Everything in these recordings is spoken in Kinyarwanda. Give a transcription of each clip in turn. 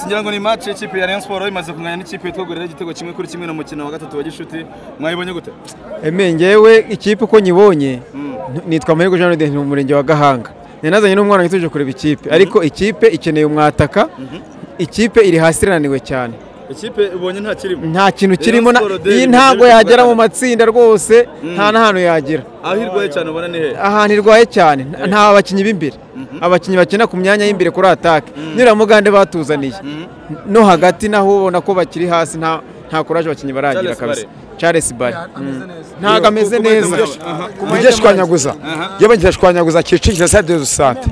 tugira ngo ni match y'ikipe ya Rayon Sports imaze kunganya n'ikipe yitwa Gorilla igitego kimwe kuri kimwe mu mukino wa gatatu wa gishuti mwayibonye gute Eme njyewe ikipe uko nyibonye nitwa Mahirwe Jean Rodin mu murenge wa Gahanga ninazanye n'umwana wituje kureba ikipe ariko ikipe ikeneye umwataka ikipe iri hasi irananiwe cyane ikipe ubonye nta kirimo nta kintu Rayon kirimo na- Sports de- iyi ni ntabwo Rayon Sports yagera mu Gatandatu. matsinda rwose nta na hano yagera aho irwaye cyane ubona ni he ahantu irwaye cyane nta- nta bakinnyi b'imbere abakinnyi bakina ku myanya y'imbere kuri atake nibura mugande batuzaniye no hagati naho ubona ko bakiri hasi nta nta kuraje abakinnyi baragira Charles kabisa Barre. Charles Barre Mm. ntabwo ameze neza ujye shwanyaguza njye njye shwanyaguza kicikira sa de sante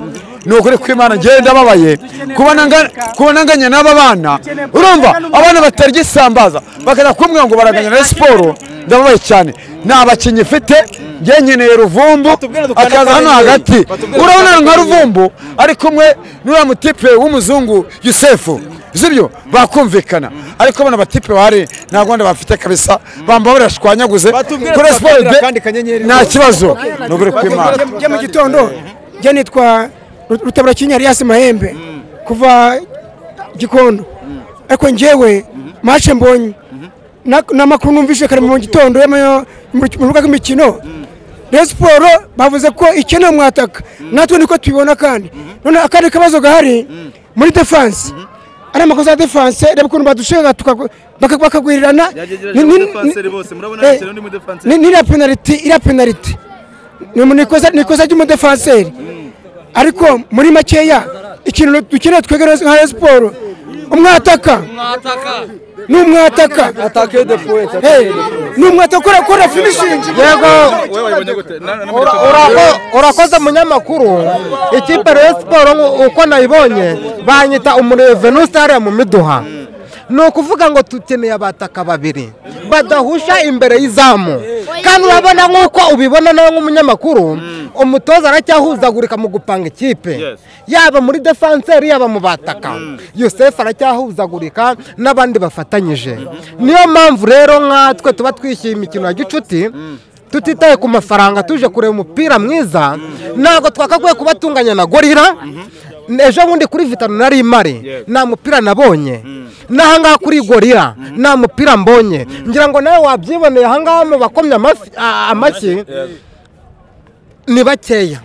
ni ukuri kw'imana njyewe ndababaye kubona nga- kubona nganya n'aba bana urumva abana batarya isambaza bakajya kumwe ngo baraganya na siporo ndababaye cyane nta bakinnyi mfite njye nkeneye ruvumbu akaza hano hagati urabona nka ruvumbu ari kumwe n'uriya mutipe w'umuzungu yusefu zibyo bakumvikana ariko bano batipe bahari nta gahunda bafite kabisa bamba barashwanyaguze Batubwire kuri siporo twakwigira kandi kanyenyeri. nta kibazo ni ukuri kw'imana njye mu gitondo njye nitwa Ru- rutabura kinya Elias mahembe kuva gikondo ariko njyewe mace mbonye na- n'amakuru numvise kare mu gitondo y'amanywa- mu mu rubuga rw'imikino Rayon siporo bavuze ko ikeneye umwataka natwe niko tubibona kandi none akandi kabazo gahari muri defanse ari amakosa ya defanse reba ukuntu badushega tukagu- baka- bakagwirirana yagejeje Ni- mu ni- defenseri bose murabona Eh, bakina undi mu defenseri ni- niriya penaliti iriya penaliti ni mu- ni ikosa ni ikosa ry'umudefanseri ariko muri makeya ikintu dukeneye twegera nka Rayon siporo umwataka ni umwataka Eh, ni umwataka ukora ukora finishingi wowe wayibonye gute Na- na- na- urakoze munyamakuru ikipe rero siporo uko nayibonye banyita umurevenu sitariya mu miduha ni ukuvuga ngo dukeneye abataka babiri badahusha imbere y'izamu kandi urabona nk'uko ubibona nawe nk'umunyamakuru umutoza aracyahuzagurika mu gupanga ikipe Yes. yaba muri defanseri yaba mu bataka yosefu aracyahuzagurika n'abandi bafatanyije niyo mpamvu rero nkatwe tuba twishyuye imikino ya gicuti tutitaye ku mafaranga tuje kureba umupira mwiza ntabwo twakakwiye kuba tunganya na gorira ejo bundi kuri vitano nari imare nta mupira nabonye n'ahangaha kuri gorira nta mupira mbonye ngira ngo nawe wabyiboneye ahangaha mu bakomye amafi- a- amashyi ni bakeya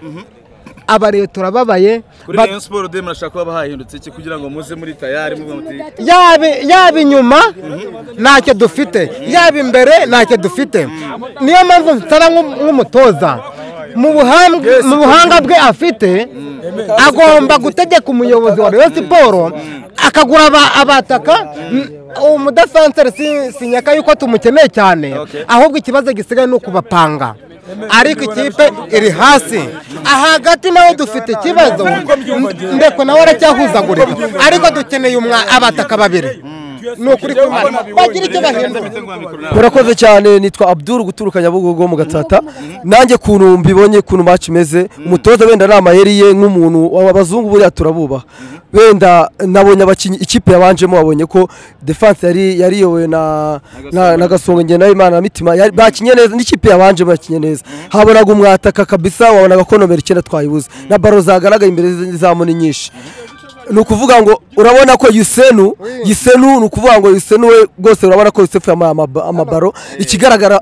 aba leta urababaye kuri Rayon Sports de murashaka kuba hahindutse iki kugira ngo muze muri tayari muvuga muti yaba yaba inyuma ntacyo dufite yaba imbere ntacyo dufite niyo mpamvu mfitana nk'u- nk'umutoza mu buhanga- mu buhanga bwe afite agomba gutegeka umuyobozi wa Rayon Siporo akagura aba- abataka m- uwo mudefanseri si- sinyaka yuko tumukeneye cyane Okay. ahubwo ikibazo gisigaye ni ukubapanga ariko ikipe iri hasi ahagati nawe dufite ikibazo ndeko nawe aracyahuzagurira ariko dukeneye umwa abataka babiri ni ukuri kumara bagira icyo bahindura Mfite ngo wa mikoro nawe. murakoze cyane nitwa abdul guturuka nyabugogo mu gatsata nanjye ukuntu mbibonye ukuntu match imeze umutoza wenda ari amayeri ye nk'umuntu abazungu buriya turabubaha wenda nabonye abakinnyi ikipe yabanjemo wabonye ko defense yari yari iyobowe na na- na gasongo ngenda imana na mitima yari- bakinye neza n'ikipe yabanjemo yakinye neza habonaga umwataka kabisa wabonaga ko nomero icyenda twayibuze na baro zagaragaye imbere z'izamu ni nyinshi ni ukuvuga ngo urabona ko yusenu yusenu ni ukuvuga ngo yusenu we rwose urabona ko yusefu yamuhaye amaba- amabaro ikigaragara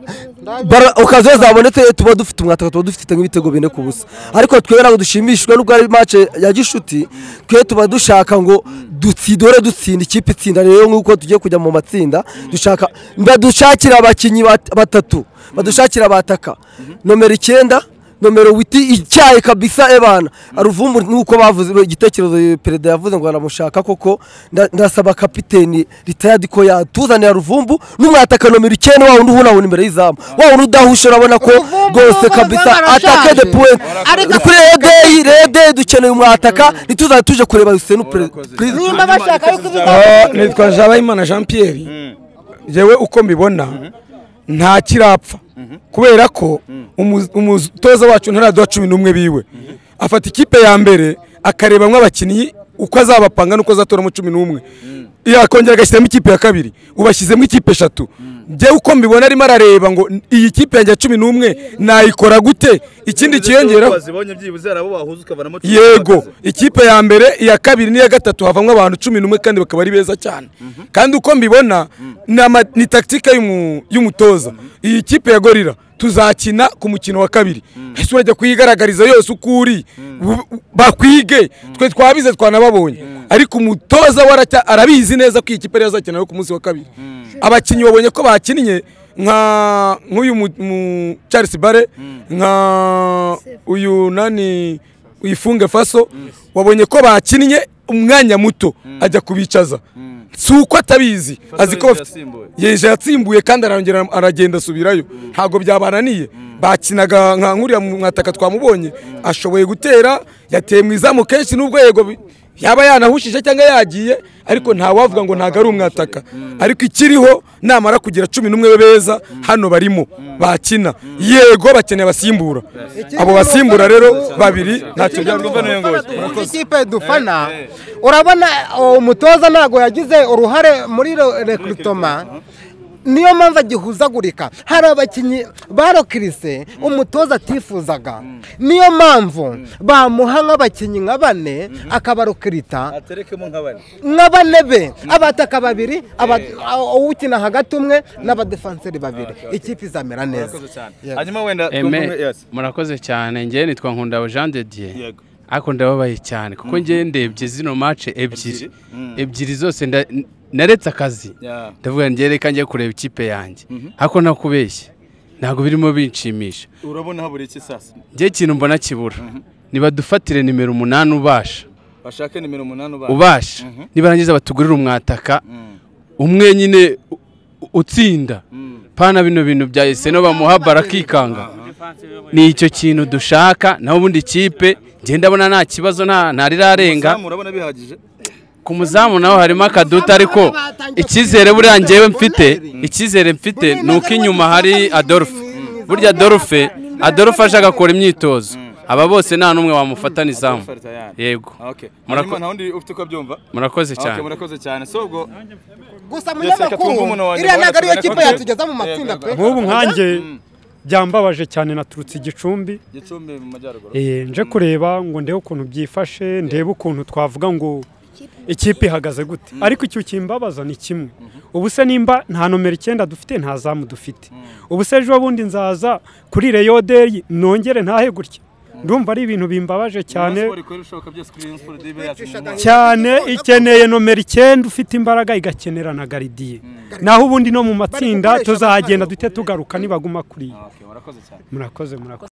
baro okaziyo zabonetse tuba dufite umwataka tuba dufite nk'ibitego bine ku busa ariko twe ntabwo dushimishijwe n'ubwo ari mace ya gishuti twe tuba dushaka ngo dutsi- dore dutsinda ikipe itsinda rero nk'uko tugiye kujya mu matsinda dushaka badushakira abakinnyi bat- batatu badushakira abataka nomero icyenda nomero witi icyayi kabisa ebana aruvumbu nuko bavuze igitekerezo perezida yavuze ngo aramushaka koko nda- ndasaba kapiteni ritayadi ko yatuzanira ruvumbu n'umwataka nomero icyenda wa wundi ubona imbere y'izamu wa wundi udahusha urabona ko rwose kabisa atake de point kuri redeyi redeyi dukeneye umwataka ntituzane tuje kureba yusenu perezida nimba bashaka yuko ibizamu Ah, nitwa Jabayimana Jean Pierre jewe uko mbibona nta kirapfa kubera ko umu- umutoza wacu ntaraduha cumi n'umwe biwe afata ikipe ya mbere akarebamwo abakinnyi uko azabapanga n'uko azatoramo cumi n'umwe yakongera agashyiramo ikipe ya kabiri ubashyizemo ikipe eshatu njyewe uko mbibona arimo arareba ngo iyi kipe yanjye ya cumi n'umwe nayikora gute ikindi kiyongeraho wazibonye byibuze hari abo bahuza ukavanamo cumi yego bahagaze. ikipe ya mbere iya kabiri n'iya gatatu havamo abantu cumi n'umwe kandi bakaba ari beza cyane kandi uko mbibona ni ama- ni taktika y'umu- y'umutoza iyi kipe ya gorira tuzakina ku mukino wa kabiri ese urajya kuyigaragariza yose uko uri bu- bakwige twe twabize twanababonye ariko umutoza we aracya- arabizi neza ko iyi kipe ariyo azakina yo ku munsi wa kabiri abakinnyi babonye ko bakinnye nka nk'uyu mu- mu Charles Bare nka uyu nani uyifunge faso wabonye ko bakinnye umwanya muto ajya kubicaza si uko atabizi azi ko yeje bafite- yasimbuwe. yeje yatsimbuye kandi arongera aragenda asubirayo ntabwo byabananiye bakinaga nka nkuriya mwataka twamubonye ashoboye gutera yateye mu izamu kenshi n'ubwo yego bi- yaba yanahushije cyangwa yagiye ariko ntawavuga ngo ntabwo ari umwataka ariko ikiriho namara kugira cumi n'umwe beza hano barimo bakina yego bakeneye abasimbura abo basimbura rero babiri ntacyo byaba Byarwo mvano yongoye. ikipe dufana urabona uwo mutoza ntabwo yagize uruhare muri rekurutoma niyo mpamvu agihuzagurika hari abakinnyi barokirise umutoza atifuzaga niyo mpamvu bamuha nk'abakinnyi nka bane akabarokirita aterekemo nka bane nk'abane be abataka babiri aba- a- uwukina hagati umwe n'abadefanseri babiri ikipe izamera neza murakoze cyane Yego. hanyuma wenda twumve- eme yes. murakoze cyane ngewe nitwa nkundabo jean de dieu Yego. ariko ndababaye cyane kuko ngewe ndebye zino mace ebyiri ebyiri zose nda- n- naretse akazi Yeah. ndavuga ngo reka njye kureba ikipe yanjye ariko nakubeshye ntabwo birimo binshimisha urabona habura iki sasa njye ikintu mbona kibura nibadufatire nimero umunani ubasha bashake nimero umunani ubaye ubasha nibarangiza batugurire umwataka umwe nyine u- u- utsinda pana bino bintu bya eseno bamuha barakikanga ni icyo kintu dushaka naho ubundi ikipe ngenda abona nta kibazo nta ntarirarenga Uzamu urabona bihagije ku muzamu naho harimo akaduta ariko icyizere buriya ngewe mfite icyizere mfite ni uko inyuma hari adolphe burya adolphe adolphe aje agakora imyitozo aba bose nta n'umwe wamufata n'izamu yego okay Murako- hanyuma nta wundi ufite uko abyumva murakoze okay cyane murakoze cyane so ubwo gusa Reka twumve umuntu munyamakuru wa iriya nyuma, ntabwo ariyo reka kipe twumve. yatugeza mu matsinda pe nk'ubu nkanjye byambabaje cyane naturutse igicumbi gicumbi mu majyaruguru Eh, nje kureba ngo ndebe ukuntu byifashe ndebe ukuntu twavuga ngo ikipe ihagaze gute ariko icyo kimbabaza ni kimwe ubu se nimba nta nomero icyenda dufite nta zamu dufite ubu se ejo bundi nzaza kuri reyoderi nongere ntahe gutya ndumva ari ibintu bimbabaje cyane Rayon Sport ikora ibishoboka byose kuri Rayon Sport DB yacu mu mwaka. cyane ikeneye nomero icyenda ufite imbaraga igakenera na garidiye naho ubundi no mu matsinda gukoresha tuzagenda duhite tugaruka nibaguma kuriya okay murakoze cyane murakoze murakoze